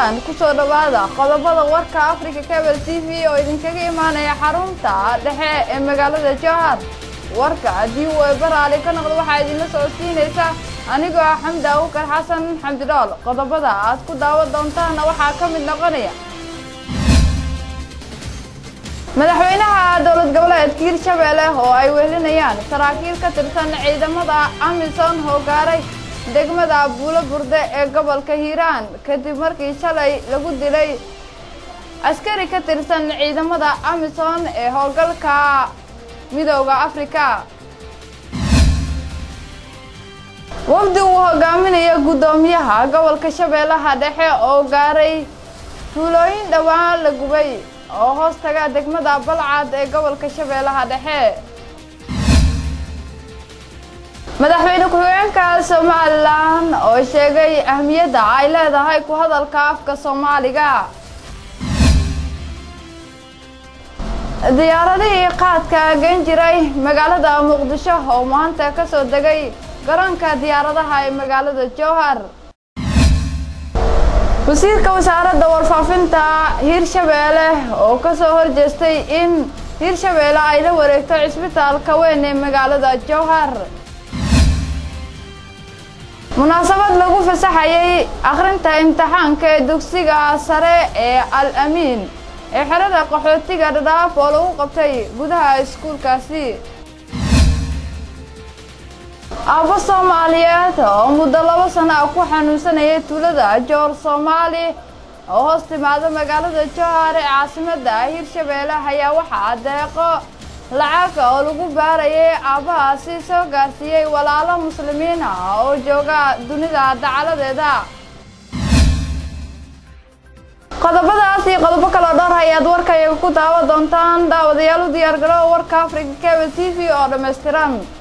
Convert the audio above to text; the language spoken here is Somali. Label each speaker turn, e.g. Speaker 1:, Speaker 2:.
Speaker 1: hiiraan kusoo dhowaada qodobada warka africa cable t v oo idinkaga imaanaya xarunta dhexe ee magaalada jowhar warka haddii uu eebaraali ka noqdo waxaa idinla socodsiinaysa anigoo ah xamdi awukar xasan xamdi dhool qodobada aad ku daawan doontaana waxaa ka mid noqonaya madaxweynaha dowlad goboleedka hirshabeelle oo ay wehelinayaan saraakiil ka tirsan ciidamada amisom oo gaaray degmada buulo burde ee gobolka hiiraan kadib markii shalay lagu dilay askari ka tirsan ciidamada amisom ee howlgalka midooda afrika wafdi uu hogaaminayo guddoomiyaha gobolka shabeellaha dhexe oo gaaray tuulooyin dhowaan la gubay oo hoos taga degmada balcad ee gobolka shabeellaha dhexe madaxweyne ku-xigeenka somalilan oo sheegay ahmiyadda ay leedahay ku hadalka afka soomaaliga diyaaradihii qaadka geyn jiray magaalada muqdisho oo maanta ka soo degay garoonka diyaaradaha ee magaalada jowhar wasiirka wasaaradda warfaafinta hiirshabeelle oo ka soo horjeestay in hiirshabeelle ay la wareegto cisbitaalka weyn ee magaalada jowhar munaasabad lagu fasaxayay akhrinta imtixaanka ee dugsiga sare ee al amiin ee xerada qaxootiga dhadhaaf oo lagu qabtay gudaha iskuulkaasi aabbo soomaaliyeed oo muddo labo sano ah ku xanuunsanayay tuulada joor soomaali oo hoos timaada magaalada jowhar ee caasimadda hiirshabeelle ayaa waxaa deeqo lacag oo lagu baarayay aabbahaasi soo gaarsiiyey walaalo muslimiin ah oo jooga dunida dacaladeeda qodobadaas iyo qodobo kaloo dhowr ayaad warkayaga ku daawa doontaan daawadayaal u diyaar garoowa warka africa cable t v oo dhammaystiran